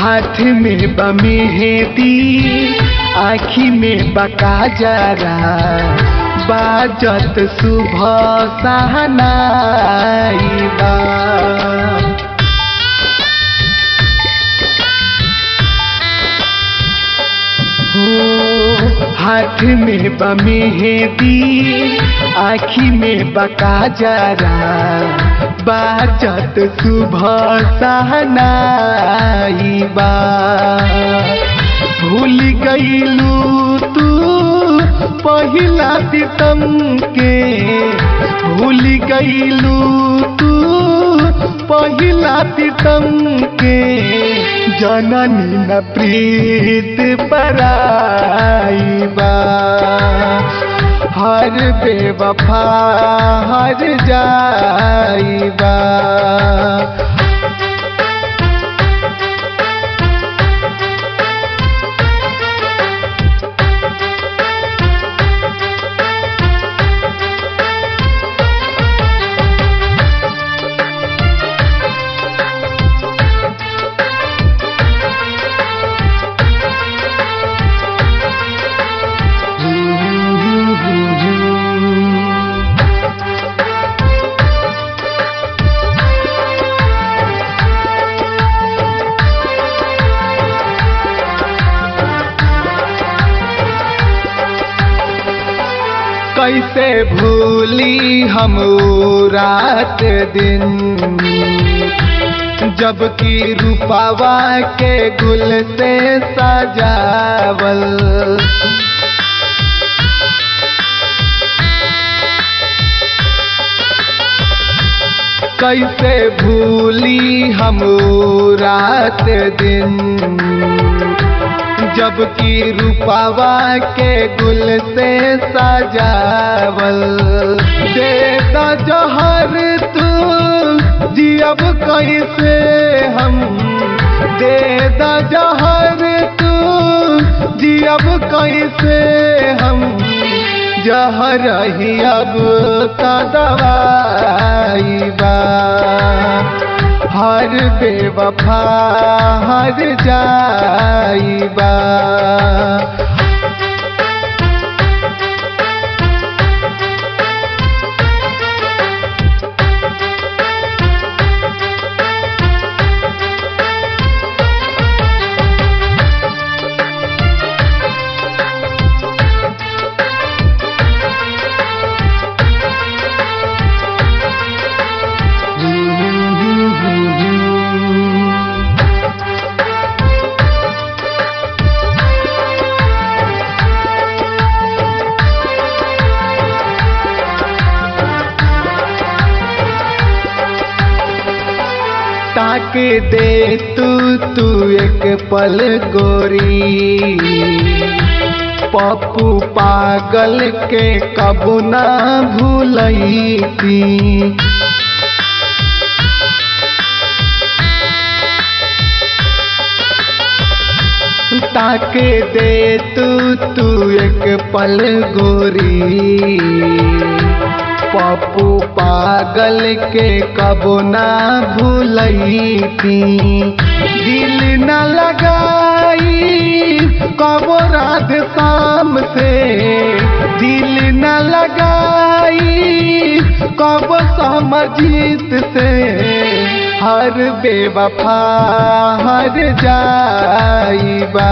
हाथ में बमेहदी आँखी में बका जरा बाजत सुबह सहनाई बा हो हाथ में बमेहदी आँखी में बका जरा बाजत सुबह सहनाई बा भूल गईलू तू पहिला सितम के भूल गईलू तू पहिला सितम के जननी न प्रीत पराई बा हर बेवफा हर जाइबा कैसे भूली हम ऊ रात दिन जबकि रूपावा के गुल से सजावल कैसे भूली हम ऊ रात दिन जबकि रूपावा के गुल से सजावल दे द जहर तू जियब कैसे हम दे द जहर तू जियब कैसे हम जहर ही अब दवाई बा हर बेवफा हर जाइबा ताके दे तू तू एक पल गोरी पप्पू पागल के कबू ना भूलई थी ताके दे तू तू एक पल गोरी पप्पू पागल के कबो ना भूलई थी दिल न लगाई कबो रात शाम से दिल न लगाई कबो समझीत से हर बेवफा हर जाइबा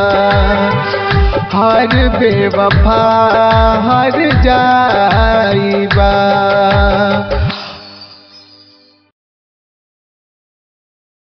हर बेवफा हर जाइबा